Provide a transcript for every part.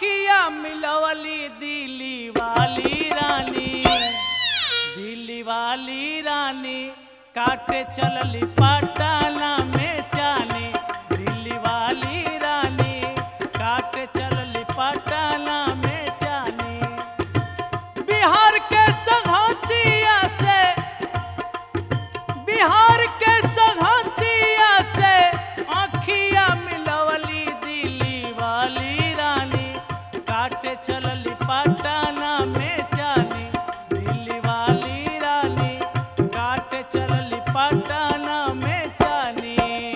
अखिया मिलवली दिली वाली रानी दिली वाली रानी काटे चलली पटाना में चानी दिली वाली रानी काटे चलली पटाना में चानी बिहार के संघतिया से बिहार के संघतिया से आखिया मिलवली दिली वाली रानी काटे चलली पटाना में चानी दिल्ली वाली रानी काटे चलली पटाना में चानी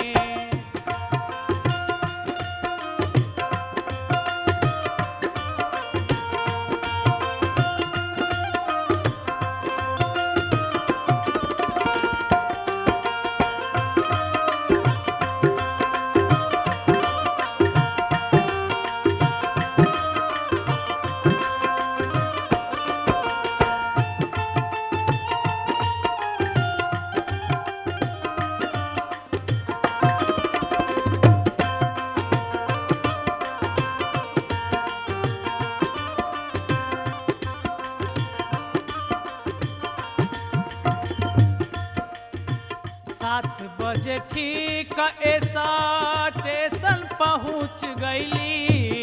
सात बजे ठीक ऐसा स्टेशन पहुंच गईली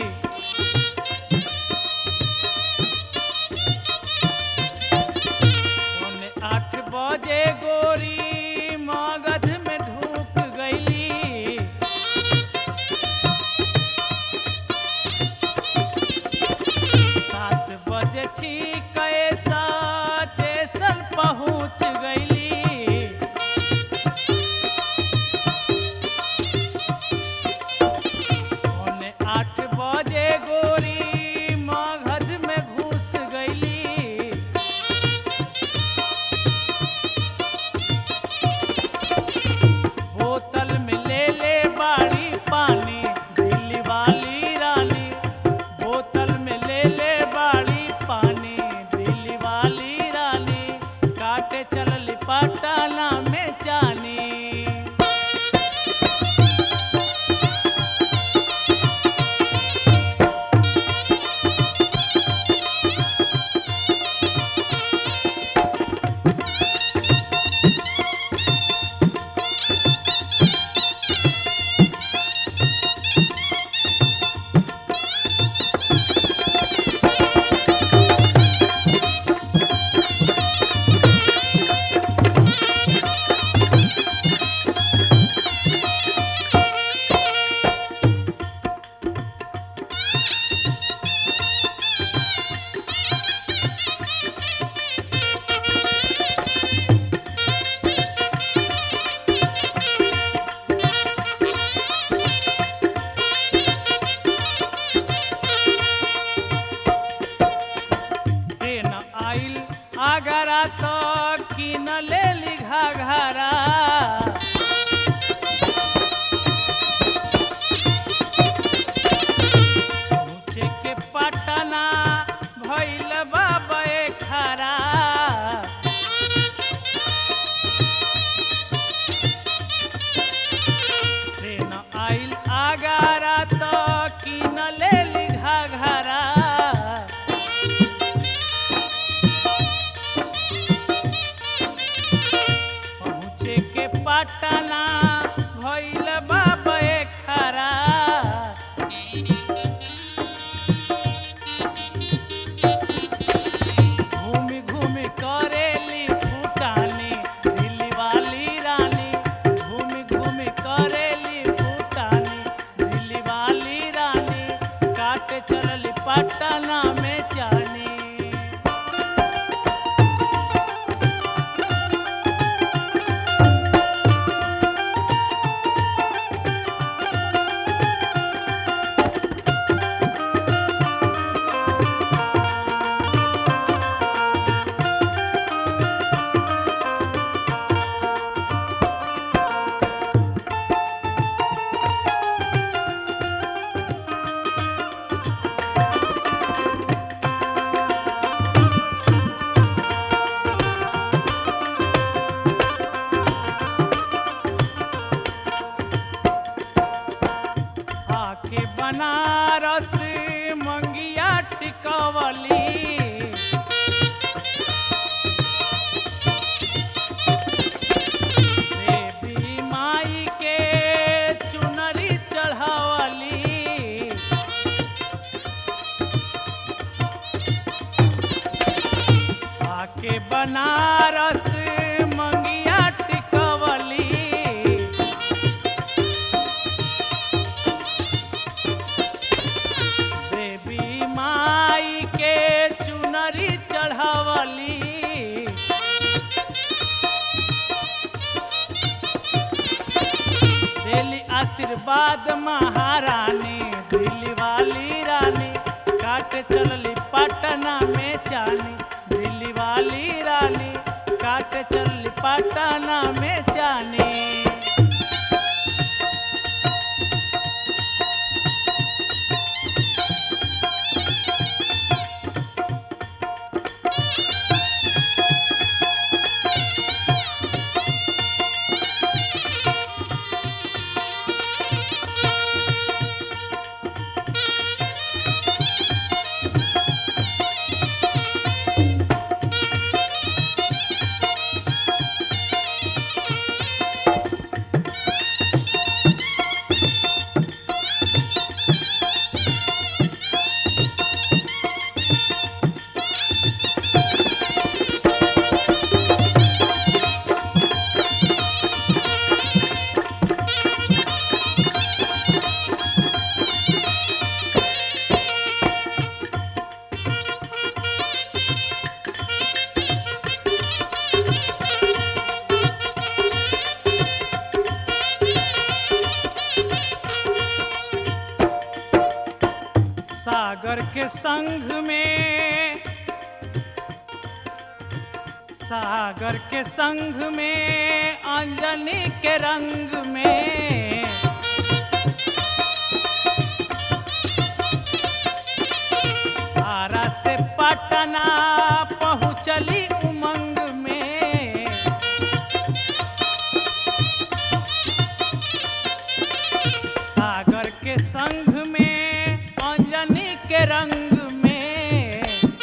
पौने आठ बजे गोरी मगध में ढूक गईली सात बजे ठीक ऐसा स्टेशन पहुंच गईली पौने आठ बजे गोरी मगध में घुस गईली बोतल में ले ले बाड़ी पानी दिल्ली वाली रानी बोतल में ले ले बाड़ी पानी दिल्ली वाली रानी काटे चलली पटाना में चानी ट्रेन आइल आगरा तो किन ले ली घाघरा पहुँचे के पटना भैल बाबा खरा ट्रेन आइल आगरा तो किन ले ली घाघरा पहुँचे के पटना भैल बाबा खरा घूमी घूमी करेली फूटानी दिल्ली वाली रानी घूमी घूमी करेली फूटानी दिल्ली वाली रानी काटे चलली पटना में जानी बनारस मंगिया टिकवली देवी माई के चुनरी चढ़ावली दिली आशीर्वाद महारानी दिल्ली वाली रानी काट चलली पटना में चानी दिल्ली वाली रानी काट चलली पटना में चानी सागर के संग में सागर के संग में अंजनी के रंग में आरा से पटना पहुँचली उमंग में सागर के संग में अंजनी के रंग में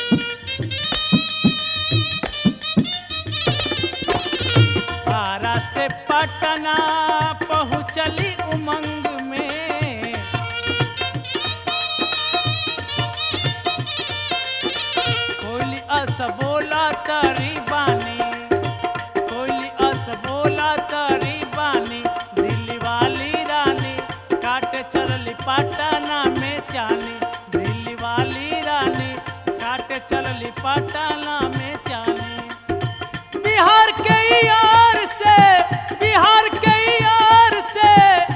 आरा से पटना पहुँचली उमंग में कोयली अस बोला तरी बानी कोयली अस बोला तरी बानी दिल्ली वाली रानी काटे चलली पटना में चानी दिल्ली वाली रानी काटे चलली पटना में चानी बिहार के यार से बिहार के यार से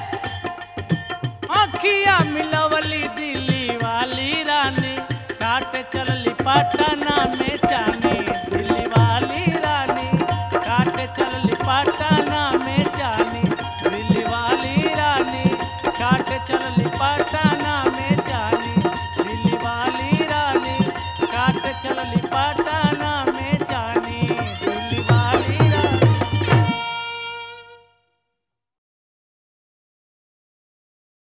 आखिया मिलवली दिल्ली वाली रानी काटे चलली पटना में